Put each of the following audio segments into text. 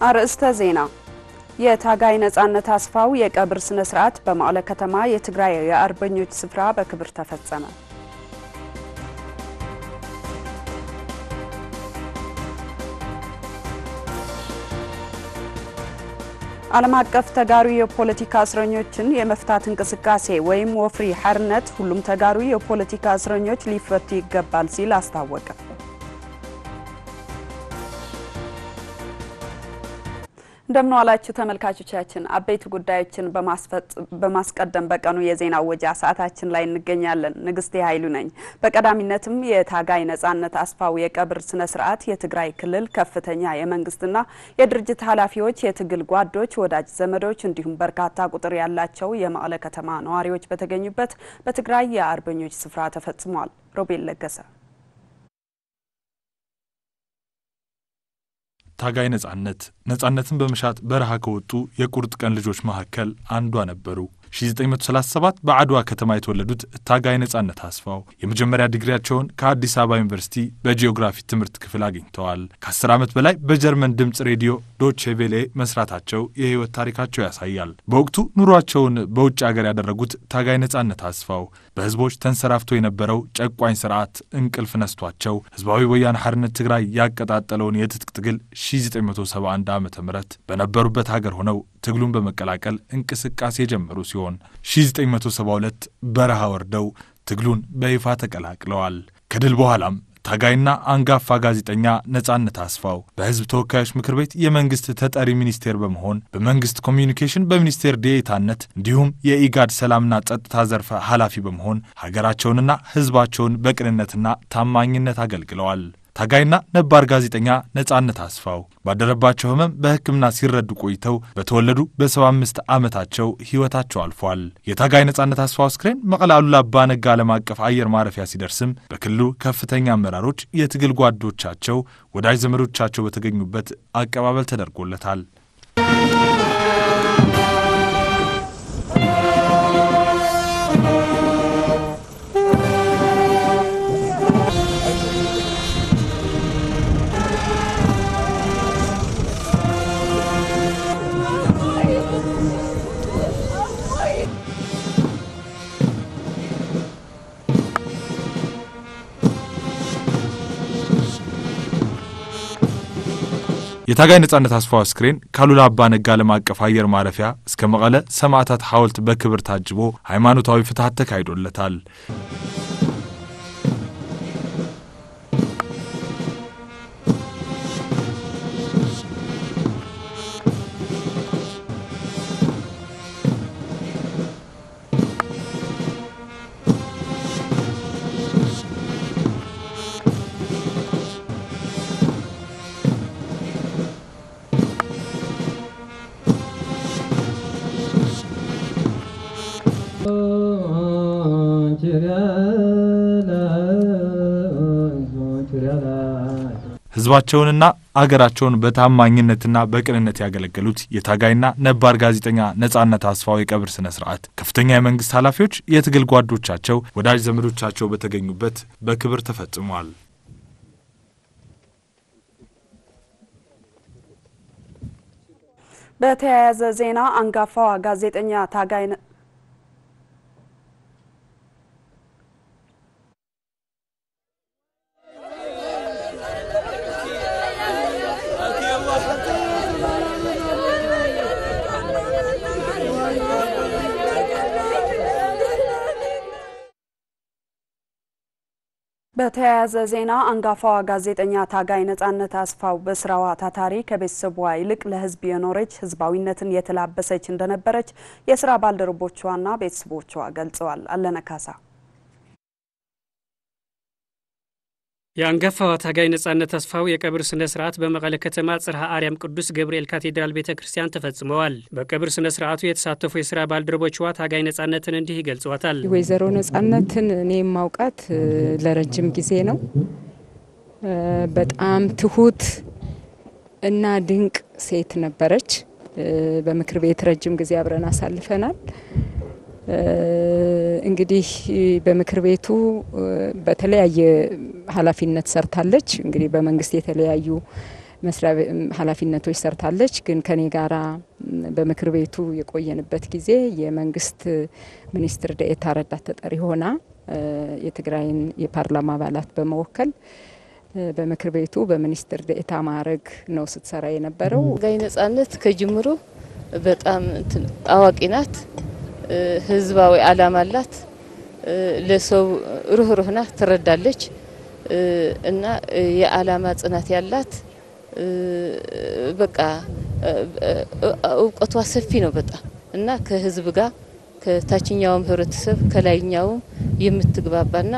አርእስተ ዜና የታጋይ ነጻነት አስፋው የቀብር ስነ ስርዓት በመቀለ ከተማ የትግራይ የአርበኞች ስፍራ በክብር ተፈጸመ። ዓለም አቀፍ ተጋሩ የፖለቲካ እስረኞችን የመፍታት እንቅስቃሴ ወይም ወፍሪ ሓርነት ሁሉም ተጋሩ የፖለቲካ እስረኞች ሊፈቱ ይገባል ሲል አስታወቀ። እንደምን ዋላችሁ ተመልካቾቻችን። አበይት ጉዳዮችን በማስቀደም በቀኑ የዜና ወጃ ሰዓታችን ላይ እንገኛለን። ንግስቴ ኃይሉ ነኝ። በቀዳሚነትም የታጋይ ነጻነት አስፋው የቀብር ስነ ስርዓት የትግራይ ክልል ከፍተኛ የመንግስትና የድርጅት ኃላፊዎች፣ የትግል ጓዶች፣ ወዳጅ ዘመዶች እንዲሁም በርካታ ቁጥር ያላቸው የመቀለ ከተማ ነዋሪዎች በተገኙበት በትግራይ የአርበኞች ስፍራ ተፈጽሟል። ሮቤል ለገሰ ታጋይ ነጻነት ነጻነትን በመሻት በረሃ ከወጡ የቁርጥ ቀን ልጆች መካከል አንዷ ነበሩ። 1937 በአድዋ ከተማ የተወለዱት ታጋይ ነጻነት አስፋው የመጀመሪያ ዲግሪያቸውን ከአዲስ አበባ ዩኒቨርሲቲ በጂኦግራፊ ትምህርት ክፍል አግኝተዋል። ከ10 ዓመት በላይ በጀርመን ድምፅ ሬዲዮ ዶቼ ቬሌ መስራታቸው የህይወት ታሪካቸው ያሳያል። በወቅቱ ኑሯቸውን በውጭ ሀገር ያደረጉት ታጋይ ነጻነት አስፋው በህዝቦች ተንሰራፍቶ የነበረው ጨቋኝ ስርዓት እንቅልፍ ነስቷቸው ህዝባዊ ወያነ ሓርነት ትግራይ ያቀጣጠለውን የትጥቅ ትግል 1971 ዓ ም በነበሩበት ሀገር ሆነው ትግሉን በመቀላቀል እንቅስቃሴ የጀመሩ ሲሆን 1972 በረሃ ወርደው ትግሉን በይፋ ተቀላቅለዋል። ከድል በኋላም ታጋይና አንጋፋ ጋዜጠኛ ነጻነት አስፋው በህዝብ ተወካዮች ምክር ቤት የመንግስት ተጠሪ ሚኒስቴር በመሆን በመንግስት ኮሚዩኒኬሽን በሚኒስቴር ዴኤታነት እንዲሁም የኢጋድ ሰላምና ጸጥታ ዘርፈ ኃላፊ በመሆን ሀገራቸውንና ህዝባቸውን በቅንነትና ታማኝነት አገልግለዋል። ታጋይና ነባር ጋዜጠኛ ነጻነት አስፋው ባደረባቸው ህመም በሕክምና ሲረዱ ቆይተው በተወለዱ በ75 ዓመታቸው ህይወታቸው አልፏል። የታጋይ ነጻነት አስፋው አስክሬን መቀለ አሉላ አባ ነጋ ዓለም አቀፍ አየር ማረፊያ ሲደርስም በክልሉ ከፍተኛ አመራሮች፣ የትግል ጓዶቻቸው፣ ወዳጅ ዘመዶቻቸው በተገኙበት አቀባበል ተደርጎለታል። የታጋይ ነጻነት አስፋው አስክሬን ካሉላ አባ ነጋ ዓለም አቀፍ አየር ማረፊያ እስከ መቀለ ሰማዕታት ሐውልት በክብር ታጅቦ ሃይማኖታዊ ፍትሐት ተካሂዶለታል። ህዝባቸውንና አገራቸውን በታማኝነትና በቅንነት ያገለገሉት የታጋይና ነባር ጋዜጠኛ ነጻነት አስፋው የቀብር ስነ ስርዓት ከፍተኛ የመንግስት ኃላፊዎች፣ የትግል ጓዶቻቸው፣ ወዳጅ ዘመዶቻቸው በተገኙበት በክብር ተፈጽሟል። በተያያዘ ዜና አንጋፋዋ ጋዜጠኛ ታጋይ በተያያዘ ዜና አንጋፋዋ ጋዜጠኛ ታጋይ ነጻነት አስፋው በስራዋ ታታሪ ከቤተሰቧ ይልቅ ለሕዝብ የኖረች ሕዝባዊነትን የተላበሰች እንደነበረች የስራ ባልደረቦቿና ቤተሰቦቿ ገልጸዋል። አለነካሳ የአንጋፋዋ ታጋይ ነጻነት አስፋው የቀብር ስነ ስርዓት በመቀለ ከተማ ጽርሐ አርያም ቅዱስ ገብርኤል ካቴድራል ቤተ ክርስቲያን ተፈጽመዋል። በቀብር ስነ ስርዓቱ የተሳተፉ የስራ ባልደረቦችዋ ታጋይ ነጻነትን እንዲህ ይገልጿታል። ወይዘሮ ነጻነትን እኔ የማውቃት ለረጅም ጊዜ ነው። በጣም ትሁት እና ድንቅ ሴት ነበረች። በምክር ቤት ረጅም ጊዜ አብረን አሳልፈናል። እንግዲህ በምክር ቤቱ በተለያየ ኃላፊነት ሰርታለች። እንግዲህ በመንግስት የተለያዩ መስሪያ ኃላፊነቶች ሰርታለች። ግን ከኔ ጋራ በምክር ቤቱ የቆየንበት ጊዜ የመንግስት ሚኒስትር ደኤታ ረዳት ተጠሪ ሆና የትግራይን የፓርላማ አባላት በመወከል በምክር ቤቱ በሚኒስትር ደኤታ ማዕረግ ነው ስትሰራ የነበረው። ታጋይ ነጻነት ከጅምሮ በጣም አዋቂ ናት። ህዝባዊ አላማ አላት። ለሰው ሩህሩህ ናት፣ ትረዳለች እና የአላማ ጽናት ያላት በቃ እውቀቷ ሰፊ ነው በጣም እና ከህዝብ ጋር ከታችኛውም ህብረተሰብ ከላይኛውም የምትግባባና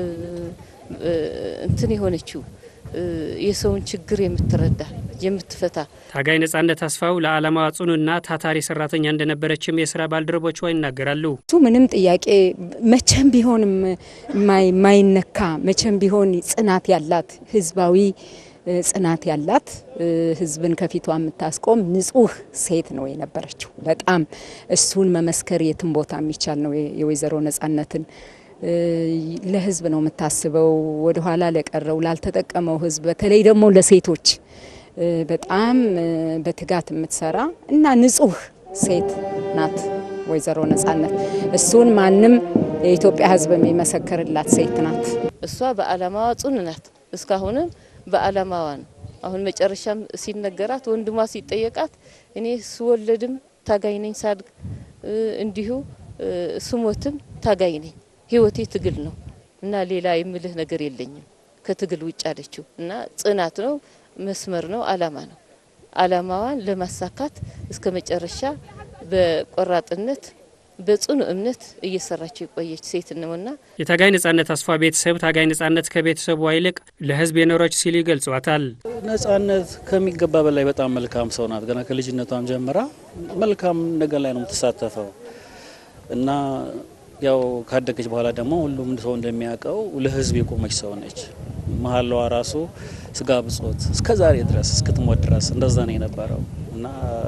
እንትን የሆነችው የሰውን ችግር የምትረዳ የምትፈታ ታጋይ ነጻነት አስፋው ለዓላማዋ ጽኑና ታታሪ ሰራተኛ እንደነበረችም የስራ ባልደረቦቿ ይናገራሉ። እሱ ምንም ጥያቄ መቼም ቢሆን ማይነካ መቼም ቢሆን ጽናት ያላት ህዝባዊ ጽናት ያላት ህዝብን ከፊቷ የምታስቆም ንጹህ ሴት ነው የነበረችው። በጣም እሱን መመስከር የትም ቦታ የሚቻል ነው። የወይዘሮ ነጻነትን ለህዝብ ነው የምታስበው፣ ወደኋላ ለቀረው ላልተጠቀመው ህዝብ፣ በተለይ ደግሞ ለሴቶች በጣም በትጋት የምትሰራ እና ንጹህ ሴት ናት ወይዘሮ ነጻነት። እሱን ማንም የኢትዮጵያ ህዝብ የሚመሰክርላት ሴት ናት። እሷ በአላማዋ ጽኑ ናት። እስካሁንም በአላማዋ ነው። አሁን መጨረሻም ሲነገራት ወንድሟ ሲጠየቃት እኔ ስወለድም ታጋይ ነኝ፣ ሳድግ እንዲሁ ስሞትም ታጋይ ነኝ፣ ህይወቴ ትግል ነው እና ሌላ የምልህ ነገር የለኝም ከትግል ውጭ አለችው እና ጽናት ነው፣ መስመር ነው፣ አላማ ነው። አላማዋን ለማሳካት እስከ መጨረሻ በቆራጥነት በጽኑ እምነት እየሰራቸው የቆየች ሴት ነውና የታጋይ ነጻነት አስፋ ቤተሰብ ታጋይ ነጻነት ከቤተሰቧ ይልቅ ለህዝብ የኖረች ሲሉ ይገልጿታል። ነጻነት ከሚገባ በላይ በጣም መልካም ሰው ናት። ገና ከልጅነቷም ጀምራ መልካም ነገር ላይ ነው የምትሳተፈው እና ያው ካደገች በኋላ ደግሞ ሁሉም ሰው እንደሚያውቀው ለህዝብ የቆመች ሰው ነች። መሀላዋ ራሱ ስጋ ብጾት እስከ ዛሬ ድረስ እስክትሞት ድረስ እንደዛ ነው የነበረው እና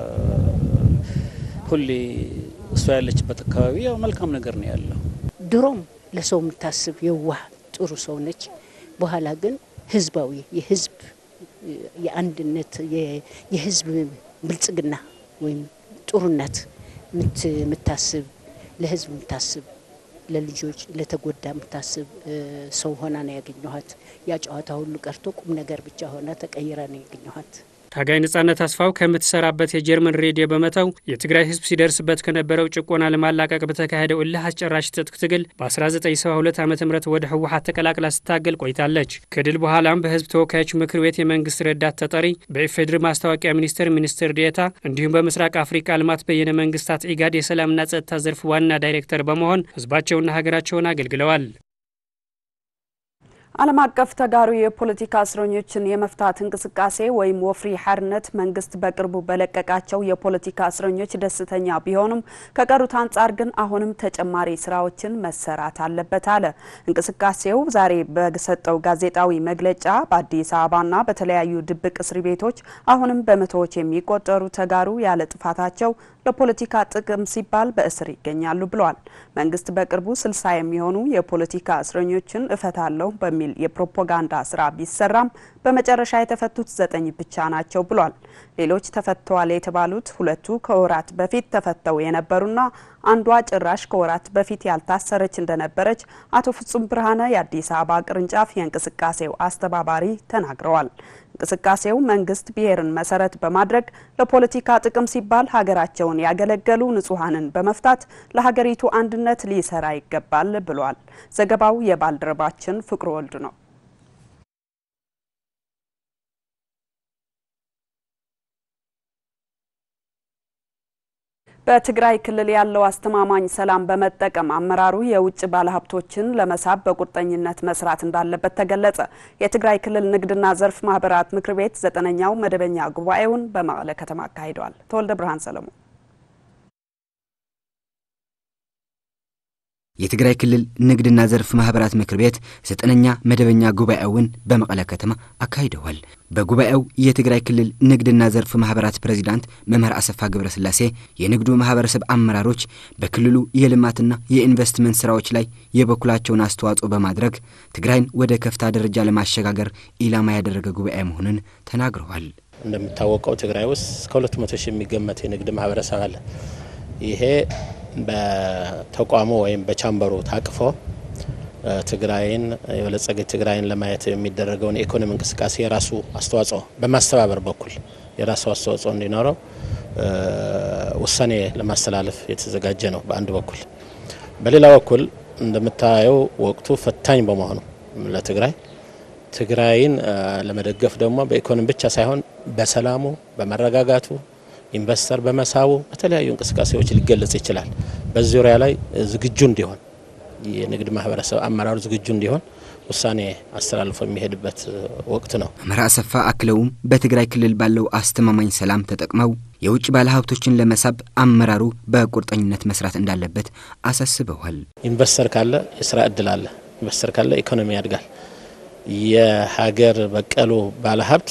ሁሌ እሷ ያለችበት አካባቢ ያው መልካም ነገር ነው ያለው። ድሮም ለሰው የምታስብ የዋህ ጥሩ ሰው ነች። በኋላ ግን ህዝባዊ የህዝብ የአንድነት የህዝብ ብልጽግና ወይም ጥሩነት የምታስብ ለህዝብ የምታስብ ለልጆች ለተጎዳ የምታስብ ሰው ሆና ነው ያገኘኋት። ያ ጨዋታ ሁሉ ቀርቶ ቁም ነገር ብቻ ሆና ተቀይራ ነው ያገኘኋት። ታጋይ ነጻነት አስፋው ከምትሰራበት የጀርመን ሬዲዮ በመተው የትግራይ ህዝብ ሲደርስበት ከነበረው ጭቆና ለማላቀቅ በተካሄደው እልህ አስጨራሽ ትጥቅ ትግል በ1972 ዓ ም ወደ ህወሓት ተቀላቅላ ስታገል ቆይታለች። ከድል በኋላም በህዝብ ተወካዮች ምክር ቤት የመንግስት ረዳት ተጠሪ፣ በኢፌዴሪ ማስታወቂያ ሚኒስቴር ሚኒስትር ዴኤታ እንዲሁም በምስራቅ አፍሪካ ልማት በየነ መንግስታት ኢጋድ የሰላምና ጸጥታ ዘርፍ ዋና ዳይሬክተር በመሆን ህዝባቸውና ሀገራቸውን አገልግለዋል። ዓለም አቀፍ ተጋሩ የፖለቲካ እስረኞችን የመፍታት እንቅስቃሴ ወይም ወፍሪ ሓርነት መንግስት በቅርቡ በለቀቃቸው የፖለቲካ እስረኞች ደስተኛ ቢሆኑም ከቀሩት አንጻር ግን አሁንም ተጨማሪ ስራዎችን መሰራት አለበት አለ። እንቅስቃሴው ዛሬ በሰጠው ጋዜጣዊ መግለጫ በአዲስ አበባና በተለያዩ ድብቅ እስር ቤቶች አሁንም በመቶዎች የሚቆጠሩ ተጋሩ ያለ ጥፋታቸው ለፖለቲካ ጥቅም ሲባል በእስር ይገኛሉ ብለዋል። መንግስት በቅርቡ ስልሳ የሚሆኑ የፖለቲካ እስረኞችን እፈታለሁ በሚል የፕሮፓጋንዳ ስራ ቢሰራም በመጨረሻ የተፈቱት ዘጠኝ ብቻ ናቸው ብሏል። ሌሎች ተፈተዋል የተባሉት ሁለቱ ከወራት በፊት ተፈተው የነበሩና አንዷ ጭራሽ ከወራት በፊት ያልታሰረች እንደነበረች አቶ ፍጹም ብርሃነ የአዲስ አበባ ቅርንጫፍ የእንቅስቃሴው አስተባባሪ ተናግረዋል። እንቅስቃሴው መንግስት ብሔርን መሰረት በማድረግ ለፖለቲካ ጥቅም ሲባል ሀገራቸውን ያገለገሉ ንጹሐንን በመፍታት ለሀገሪቱ አንድነት ሊሰራ ይገባል ብሏል። ዘገባው የባልደረባችን ፍቅሩ ወልድ ነው። በትግራይ ክልል ያለው አስተማማኝ ሰላም በመጠቀም አመራሩ የውጭ ባለሀብቶችን ለመሳብ በቁርጠኝነት መስራት እንዳለበት ተገለጸ። የትግራይ ክልል ንግድና ዘርፍ ማህበራት ምክር ቤት ዘጠነኛው መደበኛ ጉባኤውን በመቀለ ከተማ አካሂደዋል። ተወልደ ብርሃን ሰለሞን የትግራይ ክልል ንግድና ዘርፍ ማህበራት ምክር ቤት ዘጠነኛ መደበኛ ጉባኤውን በመቀለ ከተማ አካሂደዋል። በጉባኤው የትግራይ ክልል ንግድና ዘርፍ ማህበራት ፕሬዚዳንት መምህር አሰፋ ገብረስላሴ የንግዱ ማህበረሰብ አመራሮች በክልሉ የልማትና የኢንቨስትመንት ስራዎች ላይ የበኩላቸውን አስተዋጽኦ በማድረግ ትግራይን ወደ ከፍታ ደረጃ ለማሸጋገር ኢላማ ያደረገ ጉባኤ መሆኑን ተናግረዋል። እንደሚታወቀው ትግራይ ውስጥ እስከ ሁለት መቶ ሺህ የሚገመት የንግድ ማህበረሰብ አለ። ይሄ በተቋሙ ወይም በቻምበሩ ታቅፎ ትግራይን የበለጸገች ትግራይን ለማየት የሚደረገውን የኢኮኖሚ እንቅስቃሴ የራሱ አስተዋጽኦ በማስተባበር በኩል የራሱ አስተዋጽኦ እንዲኖረው ውሳኔ ለማስተላለፍ የተዘጋጀ ነው በአንድ በኩል። በሌላ በኩል እንደምታየው ወቅቱ ፈታኝ በመሆኑ ለትግራይ ትግራይን ለመደገፍ ደግሞ በኢኮኖሚ ብቻ ሳይሆን በሰላሙ፣ በመረጋጋቱ ኢንቨስተር በመሳቡ በተለያዩ እንቅስቃሴዎች ሊገለጽ ይችላል። በዚህ ዙሪያ ላይ ዝግጁ እንዲሆን የንግድ ማህበረሰብ አመራሩ ዝግጁ እንዲሆን ውሳኔ አስተላልፎ የሚሄድበት ወቅት ነው። መምህር አሰፋ አክለውም በትግራይ ክልል ባለው አስተማማኝ ሰላም ተጠቅመው የውጭ ባለሀብቶችን ለመሳብ አመራሩ በቁርጠኝነት መስራት እንዳለበት አሳስበዋል። ኢንቨስተር ካለ የስራ እድል አለ። ኢንቨስተር ካለ ኢኮኖሚ ያድጋል። የሀገር በቀሉ ባለሀብት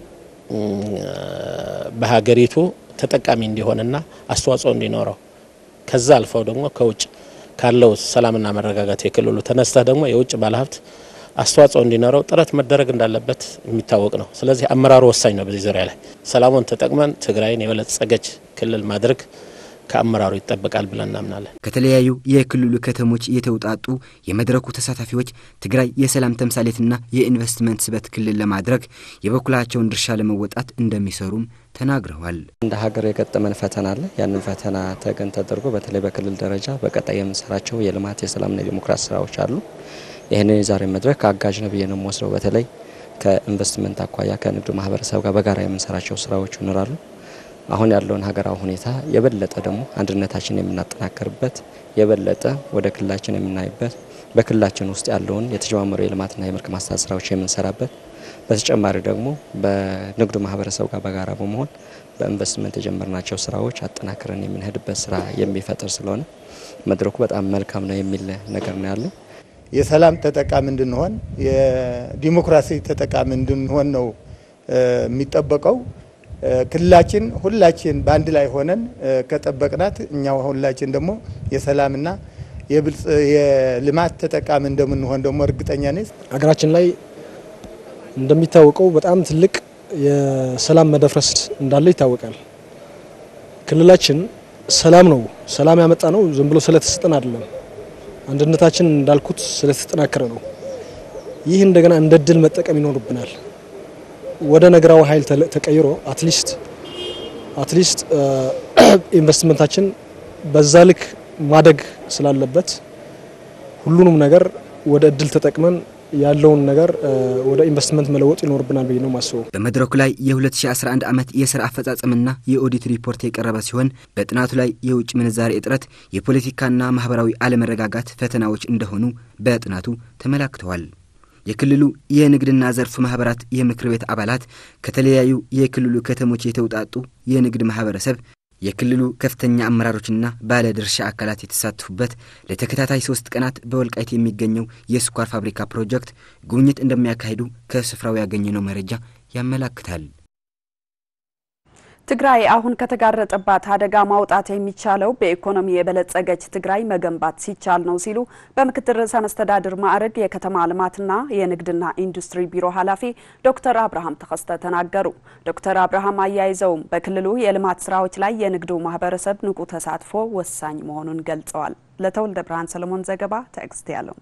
በሀገሪቱ ተጠቃሚ እንዲሆንና አስተዋጽኦ እንዲኖረው ከዛ አልፈው ደግሞ ከውጭ ካለው ሰላምና መረጋጋት የክልሉ ተነስተህ ደግሞ የውጭ ባለሀብት አስተዋጽኦ እንዲኖረው ጥረት መደረግ እንዳለበት የሚታወቅ ነው። ስለዚህ አመራሩ ወሳኝ ነው። በዚህ ዙሪያ ላይ ሰላሙን ተጠቅመን ትግራይን የበለጸገች ክልል ማድረግ ከአመራሩ ይጠበቃል ብለን እናምናለን። ከተለያዩ የክልሉ ከተሞች የተውጣጡ የመድረኩ ተሳታፊዎች ትግራይ የሰላም ተምሳሌትና የኢንቨስትመንት ስበት ክልል ለማድረግ የበኩላቸውን ድርሻ ለመወጣት እንደሚሰሩም ተናግረዋል። እንደ ሀገር የገጠመን ፈተና አለ። ያንን ፈተና ተገን ተደርጎ በተለይ በክልል ደረጃ በቀጣይ የምንሰራቸው የልማት የሰላምና የዲሞክራሲ ስራዎች አሉ። ይህንን የዛሬ መድረክ አጋዥ ነው ብዬ ነው የምወስደው። በተለይ ከኢንቨስትመንት አኳያ ከንግዱ ማህበረሰብ ጋር በጋራ የምንሰራቸው ስራዎች ይኖራሉ። አሁን ያለውን ሀገራዊ ሁኔታ የበለጠ ደግሞ አንድነታችን የምናጠናከርበት የበለጠ ወደ ክልላችን የምናይበት በክልላችን ውስጥ ያለውን የተጀማመሩ የልማትና የመልክ ማስታት ስራዎች የምንሰራበት በተጨማሪ ደግሞ በንግዱ ማህበረሰብ ጋር በጋራ በመሆን በኢንቨስትመንት የጀመርናቸው ስራዎች አጠናክረን የምንሄድበት ስራ የሚፈጥር ስለሆነ መድረኩ በጣም መልካም ነው የሚል ነገር ነው ያለው። የሰላም ተጠቃሚ እንድንሆን የዲሞክራሲ ተጠቃሚ እንድንሆን ነው የሚጠበቀው። ክልላችን ሁላችን በአንድ ላይ ሆነን ከጠበቅናት እኛ ሁላችን ደግሞ የሰላምና የልማት ተጠቃሚ እንደምንሆን ደግሞ እርግጠኛ ነኝ። ሀገራችን ላይ እንደሚታወቀው በጣም ትልቅ የሰላም መደፍረስ እንዳለ ይታወቃል። ክልላችን ሰላም ነው ሰላም ያመጣ ነው ዝም ብሎ ስለተሰጠን አይደለም። አንድነታችን እንዳልኩት ስለተጠናከረ ነው። ይህ እንደገና እንደ ድል መጠቀም ይኖርብናል። ወደ ነገራዊ ኃይል ተቀይሮ አትሊስት አትሊስት ኢንቨስትመንታችን በዛ ልክ ማደግ ስላለበት ሁሉንም ነገር ወደ እድል ተጠቅመን ያለውን ነገር ወደ ኢንቨስትመንት መለወጥ ይኖርብናል ብዬ ነው ማስበው። በመድረኩ ላይ የ2011 ዓመት የስራ አፈጻጸምና የኦዲት ሪፖርት የቀረበ ሲሆን በጥናቱ ላይ የውጭ ምንዛሬ እጥረት፣ የፖለቲካና ማህበራዊ አለመረጋጋት ፈተናዎች እንደሆኑ በጥናቱ ተመላክተዋል። የክልሉ የንግድና ዘርፍ ማህበራት የምክር ቤት አባላት ከተለያዩ የክልሉ ከተሞች የተውጣጡ የንግድ ማህበረሰብ የክልሉ ከፍተኛ አመራሮችና ባለድርሻ አካላት የተሳተፉበት ለተከታታይ ሶስት ቀናት በወልቃይት የሚገኘው የስኳር ፋብሪካ ፕሮጀክት ጉብኝት እንደሚያካሂዱ ከስፍራው ያገኘነው መረጃ ያመላክታል። ትግራይ አሁን ከተጋረጠባት አደጋ ማውጣት የሚቻለው በኢኮኖሚ የበለጸገች ትግራይ መገንባት ሲቻል ነው ሲሉ በምክትል ርዕሰ መስተዳድር ማዕረግ የከተማ ልማትና የንግድና ኢንዱስትሪ ቢሮ ኃላፊ ዶክተር አብርሃም ተከስተ ተናገሩ። ዶክተር አብርሃም አያይዘውም በክልሉ የልማት ስራዎች ላይ የንግዱ ማህበረሰብ ንቁ ተሳትፎ ወሳኝ መሆኑን ገልጸዋል። ለተወልደ ብርሃን ሰለሞን ዘገባ ትዕግስት ያለው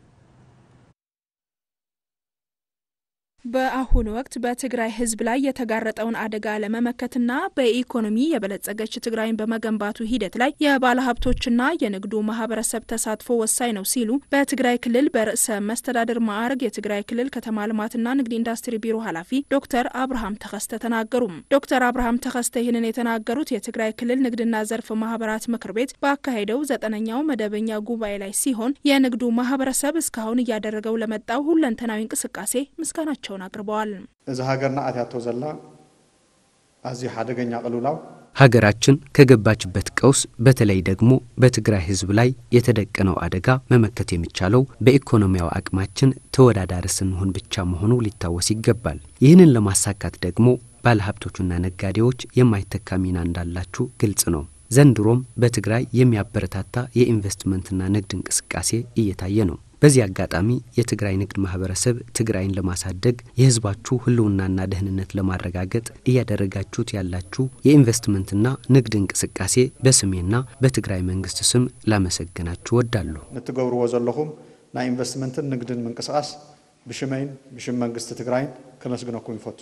በአሁኑ ወቅት በትግራይ ሕዝብ ላይ የተጋረጠውን አደጋ ለመመከትና በኢኮኖሚ የበለጸገች ትግራይን በመገንባቱ ሂደት ላይ የባለሀብቶችና የንግዱ ማህበረሰብ ተሳትፎ ወሳኝ ነው ሲሉ በትግራይ ክልል በርዕሰ መስተዳድር ማዕረግ የትግራይ ክልል ከተማ ልማትና ንግድ ኢንዱስትሪ ቢሮ ኃላፊ ዶክተር አብርሃም ተከስተ ተናገሩ። ዶክተር አብርሃም ተከስተ ይህንን የተናገሩት የትግራይ ክልል ንግድና ዘርፍ ማህበራት ምክር ቤት ባካሄደው ዘጠነኛው መደበኛ ጉባኤ ላይ ሲሆን የንግዱ ማህበረሰብ እስካሁን እያደረገው ለመጣው ሁለንተናዊ እንቅስቃሴ ምስጋናቸው መሆናቸውን አቅርበዋል። እዚ ሃገርና ኣትያቶ ዘላ ኣዝዩ ሓደገኛ ቅልውላው ሀገራችን ከገባችበት ቀውስ በተለይ ደግሞ በትግራይ ሕዝብ ላይ የተደቀነው አደጋ መመከት የሚቻለው በኢኮኖሚያዊ አቅማችን ተወዳዳሪ ስንሆን ብቻ መሆኑ ሊታወስ ይገባል። ይህንን ለማሳካት ደግሞ ባለሀብቶቹና ነጋዴዎች የማይተካ ሚና እንዳላችሁ ግልጽ ነው። ዘንድሮም በትግራይ የሚያበረታታ የኢንቨስትመንትና ንግድ እንቅስቃሴ እየታየ ነው። በዚህ አጋጣሚ የትግራይ ንግድ ማህበረሰብ ትግራይን ለማሳደግ የህዝባችሁ ህልውናና ደህንነት ለማረጋገጥ እያደረጋችሁት ያላችሁ የኢንቨስትመንትና ንግድ እንቅስቃሴ በስሜና በትግራይ መንግስት ስም ላመሰግናችሁ ወዳለሁ። ንትገብርዎ ዘለኹም ናይ ኢንቨስትመንትን ንግድን ምንቅስቃስ ብሽመይን ብሽም መንግስቲ ትግራይን ከመስግነኩም ይፈቱ።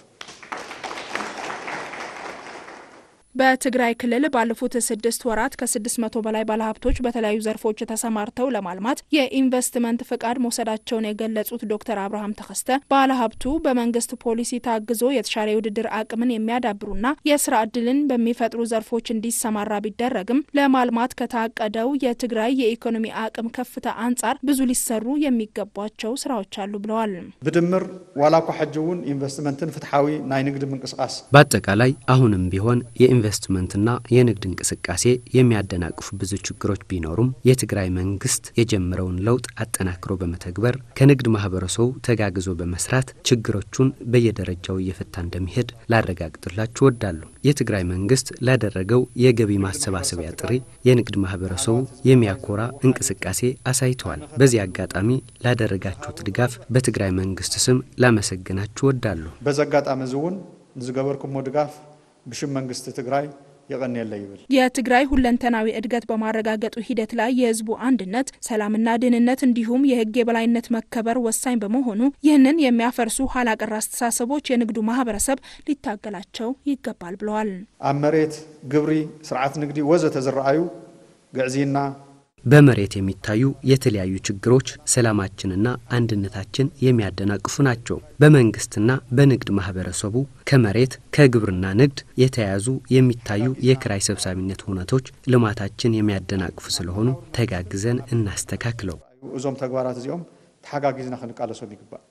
በትግራይ ክልል ባለፉት ስድስት ወራት ከስድስት መቶ በላይ ባለሀብቶች በተለያዩ ዘርፎች ተሰማርተው ለማልማት የኢንቨስትመንት ፍቃድ መውሰዳቸውን የገለጹት ዶክተር አብርሃም ተከስተ ባለሀብቱ በመንግስት ፖሊሲ ታግዞ የተሻለ የውድድር አቅምን የሚያዳብሩና የስራ እድልን በሚፈጥሩ ዘርፎች እንዲሰማራ ቢደረግም ለማልማት ከታቀደው የትግራይ የኢኮኖሚ አቅም ከፍታ አንጻር ብዙ ሊሰሩ የሚገባቸው ስራዎች አሉ ብለዋል። ብድምር ዋላ እኳ ሕጂ እውን ኢንቨስትመንትን ፍትሓዊ ናይ ንግዲ ምንቅስቃስ በአጠቃላይ አሁንም ቢሆን የኢንቨስትመንትና የንግድ እንቅስቃሴ የሚያደናቅፉ ብዙ ችግሮች ቢኖሩም የትግራይ መንግስት የጀመረውን ለውጥ አጠናክሮ በመተግበር ከንግድ ማህበረሰቡ ተጋግዞ በመስራት ችግሮቹን በየደረጃው እየፈታ እንደሚሄድ ላረጋግጥላችሁ ወዳለሁ። የትግራይ መንግስት ላደረገው የገቢ ማሰባሰቢያ ጥሪ የንግድ ማህበረሰቡ የሚያኮራ እንቅስቃሴ አሳይተዋል። በዚህ አጋጣሚ ላደረጋችሁት ድጋፍ በትግራይ መንግስት ስም ላመሰግናችሁ ወዳለሁ። በዚ አጋጣሚ እዚ እውን ንዝገበርኩሞ ድጋፍ ብሽም መንግስቲ ትግራይ የቀኒየለ ይብል የትግራይ ሁለንተናዊ እድገት በማረጋገጡ ሂደት ላይ የህዝቡ አንድነት፣ ሰላምና ደህንነት እንዲሁም የህግ የበላይነት መከበር ወሳኝ በመሆኑ ይህንን የሚያፈርሱ ኋላቀር አስተሳሰቦች የንግዱ ማህበረሰብ ሊታገላቸው ይገባል ብለዋል። ኣብ መሬት ግብሪ፣ ስርዓት ንግዲ ወዘተ ዝረአዩ ግዕዚና በመሬት የሚታዩ የተለያዩ ችግሮች ሰላማችንና አንድነታችን የሚያደናቅፉ ናቸው። በመንግስትና በንግድ ማህበረሰቡ ከመሬት ከግብርና ንግድ የተያያዙ የሚታዩ የክራይ ሰብሳቢነት ሁነቶች ልማታችን የሚያደናቅፉ ስለሆኑ ተጋግዘን እናስተካክለው። እዞም ተግባራት እዚኦም ተሓጋጊዝና ክንቃለሶም ይግባእ።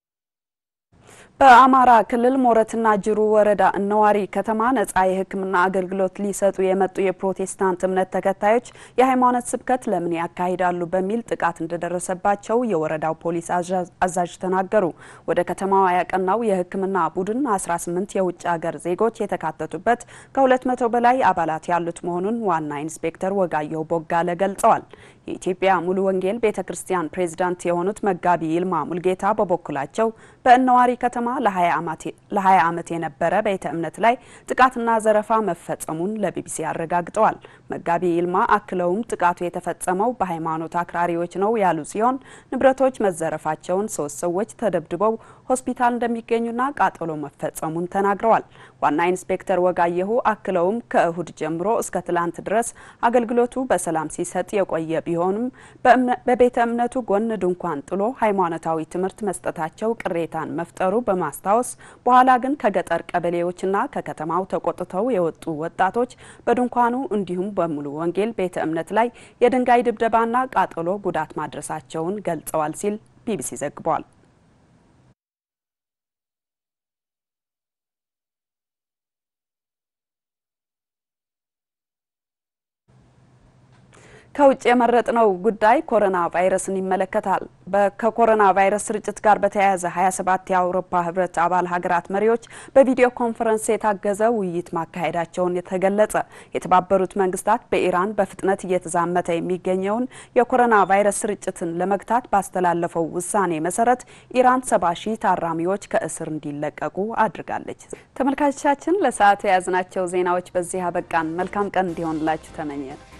በአማራ ክልል ሞረትና ጅሩ ወረዳ እነዋሪ ከተማ ነጻ የሕክምና አገልግሎት ሊሰጡ የመጡ የፕሮቴስታንት እምነት ተከታዮች የሃይማኖት ስብከት ለምን ያካሂዳሉ በሚል ጥቃት እንደደረሰባቸው የወረዳው ፖሊስ አዛዥ ተናገሩ። ወደ ከተማዋ ያቀናው የሕክምና ቡድን 18 የውጭ ሀገር ዜጎች የተካተቱበት ከ200 በላይ አባላት ያሉት መሆኑን ዋና ኢንስፔክተር ወጋየሁ ቦጋለ ገልጸዋል። የኢትዮጵያ ሙሉ ወንጌል ቤተ ክርስቲያን ፕሬዝዳንት የሆኑት መጋቢ ይልማ ሙልጌታ በበኩላቸው በእነዋሪ ከተማ ለ20 ዓመት የነበረ ቤተ እምነት ላይ ጥቃትና ዘረፋ መፈጸሙን ለቢቢሲ አረጋግጠዋል። መጋቢ ይልማ አክለውም ጥቃቱ የተፈጸመው በሃይማኖት አክራሪዎች ነው ያሉ ሲሆን ንብረቶች መዘረፋቸውን፣ ሶስት ሰዎች ተደብድበው ሆስፒታል እንደሚገኙና ቃጠሎ መፈጸሙን ተናግረዋል። ዋና ኢንስፔክተር ወጋየሁ አክለውም ከእሁድ ጀምሮ እስከ ትላንት ድረስ አገልግሎቱ በሰላም ሲሰጥ የቆየ ቢሆንም በቤተ እምነቱ ጎን ድንኳን ጥሎ ሃይማኖታዊ ትምህርት መስጠታቸው ቅሬታን መፍጠሩ በማስታወስ በኋላ ግን ከገጠር ቀበሌዎችና ከከተማው ተቆጥተው የወጡ ወጣቶች በድንኳኑ እንዲሁም በሙሉ ወንጌል ቤተ እምነት ላይ የድንጋይ ድብደባና ቃጠሎ ጉዳት ማድረሳቸውን ገልጸዋል ሲል ቢቢሲ ዘግቧል። ከውጭ የመረጥነው ጉዳይ ኮሮና ቫይረስን ይመለከታል። ከኮሮና ቫይረስ ስርጭት ጋር በተያያዘ 27 የአውሮፓ ህብረት አባል ሀገራት መሪዎች በቪዲዮ ኮንፈረንስ የታገዘ ውይይት ማካሄዳቸውን የተገለጸ የተባበሩት መንግስታት በኢራን በፍጥነት እየተዛመተ የሚገኘውን የኮሮና ቫይረስ ስርጭትን ለመግታት ባስተላለፈው ውሳኔ መሰረት ኢራን ሰባ ሺህ ታራሚዎች ከእስር እንዲለቀቁ አድርጋለች። ተመልካቾቻችን ለሰዓቱ የያዝናቸው ዜናዎች በዚህ አበቃን። መልካም ቀን እንዲሆንላችሁ ተመኘን።